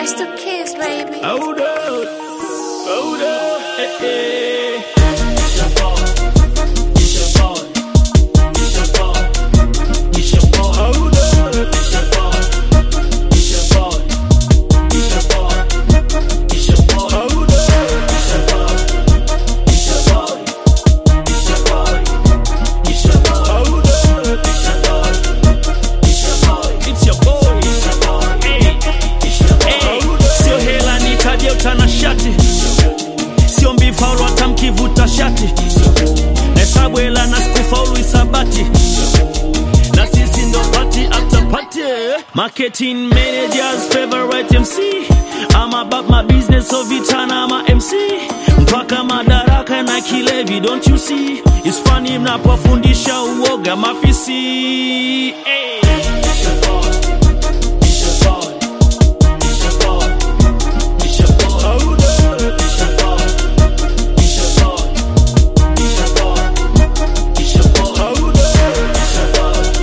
It's the kids, baby. Hold up, hold up, eh, eh. Hold up. Hold up. Hold up. It's your boy. Hey. Hey. Sio hela nitaje utanashati, sio mbifaulu hata mkivuta shati, nahesabu hela na sikufaulu isabati, na sisi ndo party after party. Marketing managers favorite MC I'm about my business so vitana ma MC mpaka madaraka na kilevi don't you see it's funny mnapofundisha uoga mafisi hey. Hold up. Hold up.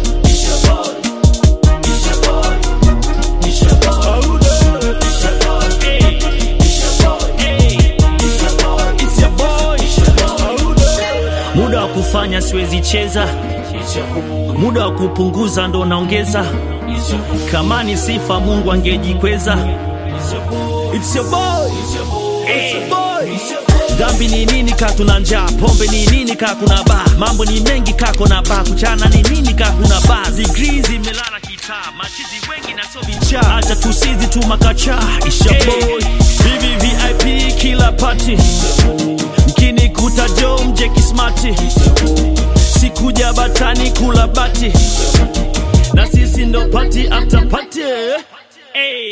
Hold up. Hey. Hey. It's your boy. Hold up. Muda wa kufanya siwezi cheza, muda wa kupunguza ndo naongeza. Kama ni sifa Mungu angejikweza. It's your boy. It's your boy. Dhambi ni nini ka tuna njaa, pombe ni nini ka kuna baa, mambo ni mengi ka kuna baa, kuchana ni nini ka kuna baa, degree zimelala kitaa, machizi wengi na so vichaa, acha tusizi tu makacha, isha boy, vivi VIP kila party, mkini kuta jo mje kismati, sikuja batani kula bati, na sisi ndo party after party, hey.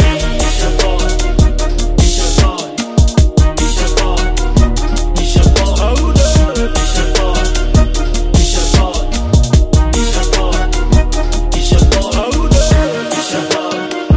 Hold up. Hold up.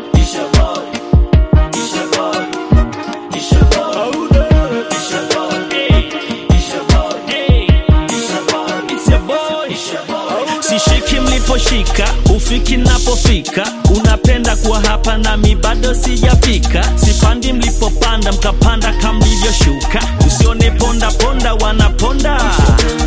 Hold up. Hey. Hey. It's your boy. Sishiki mliposhika, ufiki napofika, unapenda kuwa hapa nami bado sijafika. Sipandi mlipopanda, mkapanda kama mlivyoshuka. Usione ponda ponda, wanaponda